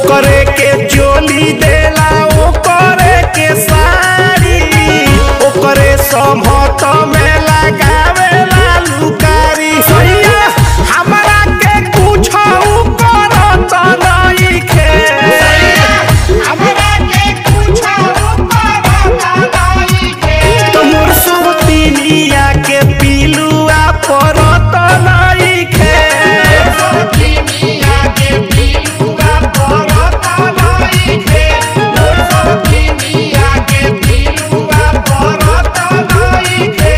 ओकरे के चोली देला ओकरे के साड़ी ओकरे समहत में लगावेला लुकारी सैया हमरा के कुछ करत नइखे हमरा के कुछो करत नइखे तोर सब तिनिया के पिलुआ परत नइखे सोतिनिया के पिलुआ परत नइखे मोर सोतिनिया के पिलुआ परत नइखे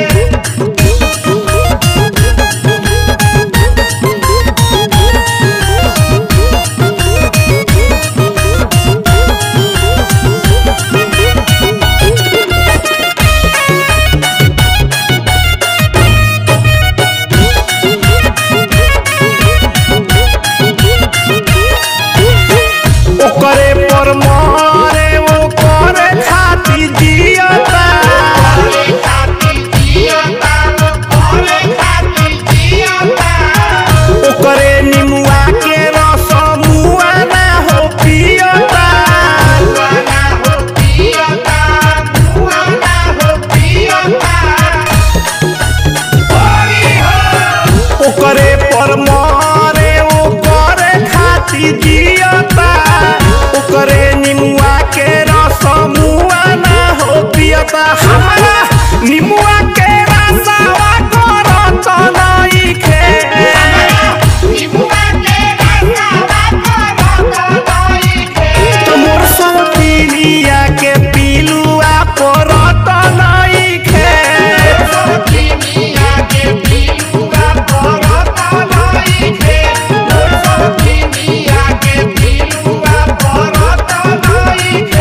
ओकरे पर मरे ओकरे खातिर जियता ओरे खातिर जियता ओरे खातिर जियता ओकरे निमुआ के रस मुआ ना हो पियता मुआना हो पियता मुआना हो पियता ओरी हो ओकरे पर मरे ओकरे खातिर जियता ओकरे निमुआ के रस मुआ ना हो पियता हमरा निमुआ के रसवा करत नइखे निमुआ के रसवा करत नइखे तोर सब पिलिया के पिलुआ परत नइखे सोतिनिया के पिलुआ परत नइखे मोर सोतिनिया के पिलुआ परत नइखे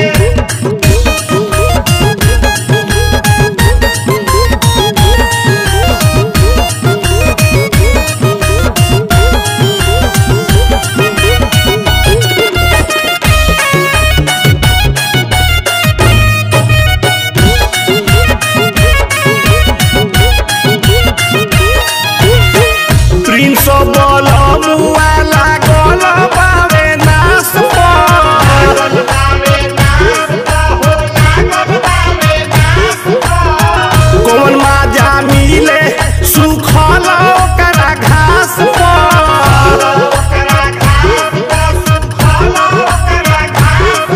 प्रिंस बल मुआ लागल बावे नास पर लागल बावे नास हो लागल बावे नास कौन माजा मिले सुखल ओकरा घास पर ओकरा घास सुखल ओकरा घास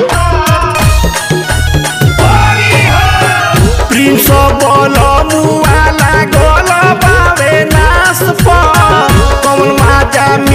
ओरी हो प्रिंस बल मुआ लागल बावे नास पर कौन माजा